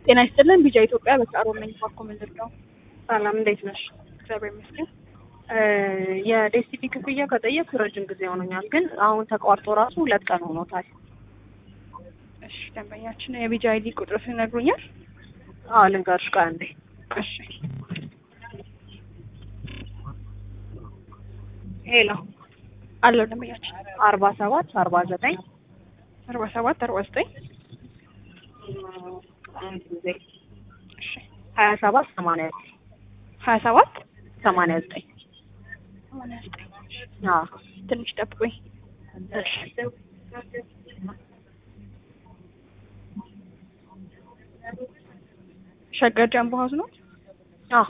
ጤና ይስጥልን ቢጃ ኢትዮጵያ በጫሮ ነኝ ባኮ ምንድን ነው ሰላም እንዴት ነሽ? እግዚአብሔር ይመስገን የዴስቲቪ ክፍያ ከጠየቅኩ ረጅም ጊዜ ሆኖኛል፣ ግን አሁን ተቋርጦ ራሱ ሁለት ቀን ሆኖታል። እሺ ደንበኛችን የቢጃ አይዲ ቁጥር ይነግሩኛል አዎ ልንገርሽ፣ ቆይ አንዴ። እሺ ሄሎ አለው ደንበኛችን አርባ ሰባት አርባ ዘጠኝ አርባ ሰባት አርባ ዘጠኝ አንድ ጊዜ እሺ ሀያ ሰባት ሰማንያ ሀያ ሰባት ሰማንያ ዘጠኝ ሰማንያ ዘጠኝ አዎ ትንሽ ጠብቁኝ እሺ ሸገር ጃምቦ ሀውስ ነው አዎ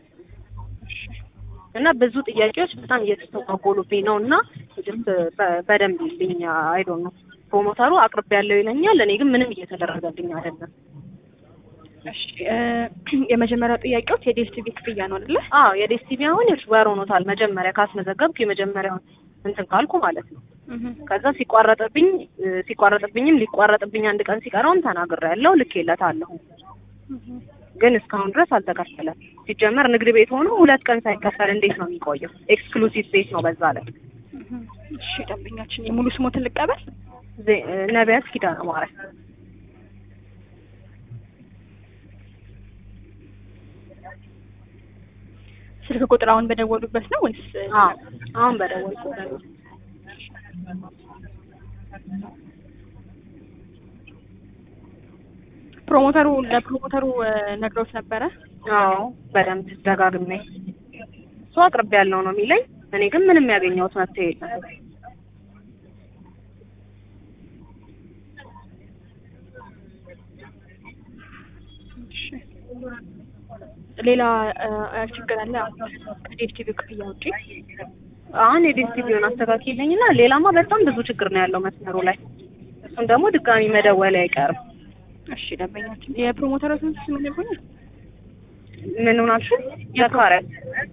እና ብዙ ጥያቄዎች በጣም እየተስተጓጎሉብኝ ነው እና ጅስት በደንብ ይልኝ አይዶን ነው ፕሮሞተሩ አቅርቤ ያለው ይለኛል። እኔ ግን ምንም እየተደረገልኝ አይደለም። እሺ እ የመጀመሪያው ጥያቄዎች የዲኤስቲቪ ክፍያ ነው አይደለ? አዎ የዴስቲቪ አሁን የሽ ወር ሆኖታል። መጀመሪያ ካስመዘገብኩ የመጀመሪያውን እንትን ካልኩ ማለት ነው። እህ ከዛ ሲቋረጥብኝ ሲቋረጥብኝም ሊቋረጥብኝ አንድ ቀን ሲቀረውም ተናግሬያለሁ፣ ልኬለታለሁ። እህ ግን እስካሁን ድረስ አልተከፈለም። ሲጀመር ንግድ ቤት ሆኖ ሁለት ቀን ሳይከፈል እንዴት ነው የሚቆየው? ኤክስክሉሲቭ ቤት ነው በዛ ላይ እህ እሺ ደንበኛችን የሙሉ ስሞትን ልቀበል? ዜ- ነቢያት ኪዳነ ማርያም ስልክ ቁጥር አሁን በደወሉበት ነው ወይስ አዎ አሁን በደወልኩ ፕሮሞተሩ ለፕሮሞተሩ እ ነግረውት ነበረ? አዎ በደንብ ደጋግሜ እሱ አቅርቤ ያለው ነው የሚለኝ። እኔ ግን ምንም ያገኘሁት መፍትሄ የለም። እሺ ሌላ እ ችግር አለ ከዲኤስቲቪ ክፍያ ውጪ? አሁን የዲስቲቪውን አስተካክልኝና ሌላማ በጣም ብዙ ችግር ነው ያለው መስመሩ ላይ። እሱን ደግሞ ድጋሚ መደወል አይቀርም። እሺ ደንበኛችን የፕሮሞተሮችን ስም ይነግሩኛል? ምን ሆናችሁ? ዘካሪያስ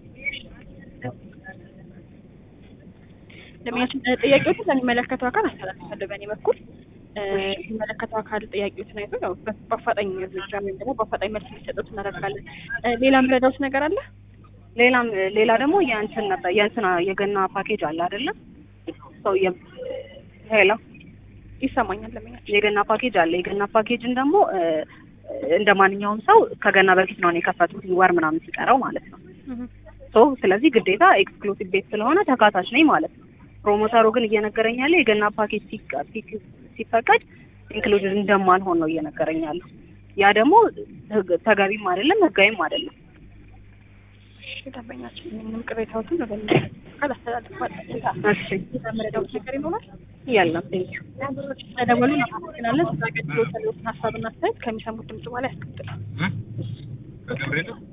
ደንበኛችን እ ጥያቄዎችን ለሚመለከተው አካል አስተላልፋለሁ በእኔ በኩል እ የሚመለከተው አካል ጥያቄዎችን አይቶ ያው በ- በአፋጣኝ እርምጃ ወይም ደግሞ በአፋጣኝ መልስ እንዲሰጡት እናደርጋለን። እ ሌላ የምረዳውት ነገር አለ? ሌላም ሌላ ደግሞ የእንትን ነበር የእንትና የገና ፓኬጅ አለ አይደለም? ሰው የ ሄሎ ይሰማኛል ደንበኛችን። የገና ፓኬጅ አለ። የገና ፓኬጅን ደግሞ እ እንደ ማንኛውም ሰው ከገና በፊት ነው እኔ የከፈትኩት ወር ምናምን ሲቀረው ማለት ነው። እህ ሶ ስለዚህ ግዴታ ኤክስክሉሲቭ ቤት ስለሆነ ተካታች ነኝ ማለት ነው። ፕሮሞተሩ ግን እየነገረኝ ያለ የገና ፓኬጅ ሲቀ- ሲክ- ሲፈቀድ ኢንክሉድድ እንደማልሆን ነው እየነገረኝ ያለው። ያ ደግሞ ህግ- ተገቢም አይደለም ህጋዊም አይደለም። እሺ ደንበኛችን ምንም ቅሬታዎችን ወደ የሚመለከተው አካል አስተላልፋለሁ። እሺ ሌላ የምረዳውት ነገር ይኖራል? የለም ቴንኪው። ስለደወሉ እናመሰግናለን። ስለ አገልግሎት ያለዎትን ሀሳብና አስተያየት ከሚሰሙት ድምጽ በኋላ ያስቀጥላል።